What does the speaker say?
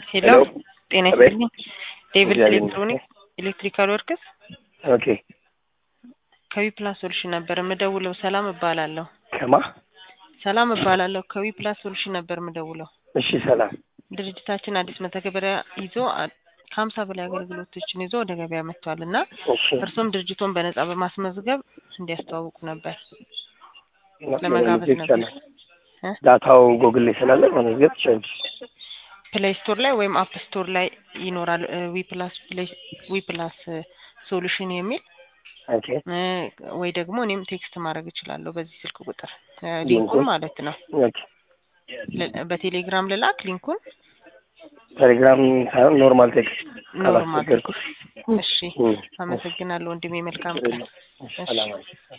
ሄሎ ሄሎ ጤና አቤት። ይስጥልኝ። ዴቪድ እግዚአብሔር ኤሌክትሮኒክ ኤሌክትሪካል ወርክስ ኦኬ ከዊፕላስ ሶሉሽን ነበር የምደውለው። ሰላም እባላለሁ። ከማ ሰላም እባላለሁ። ከዊፕላስ ሶሉሽን ነበር የምደውለው። እሺ ሰላም ድርጅታችን አዲስ መተግበሪያ ይዞ አ- ከሀምሳ በላይ አገልግሎቶችን ይዞ ወደ ገበያ መጥቷል እና እሺ እርሶም ድርጅቶን በነጻ በማስመዝገብ እንዲያስተዋውቁ ነበር ለመጋበዝ ነበር። እ? ዳታው ጎግል ላይ ስላለ መመዝገብ ትችላለች። ፕሌይ ስቶር ላይ ወይም አፕ ስቶር ላይ ይኖራል ዊፕላስ ዊፕላስ ሶሉሽን የሚል ኦኬ እ፣ ወይ ደግሞ እኔም ቴክስት ማድረግ እችላለሁ በዚህ ስልክ ቁጥር እ፣ ሊንኩን? ሊንኩን ማለት ነው። ኦኬ ል- በቴሌግራም ልላክ ሊንኩን ቴሌግራም ሳይሆን ኖርማል ቴክስት ኖርማል። ካላስቸገርኩ እሺ፣ እም፣ አመሰግናለሁ ወንድሜ። መልካም ቀን። እሺ፣ ሰላም አለይኩም።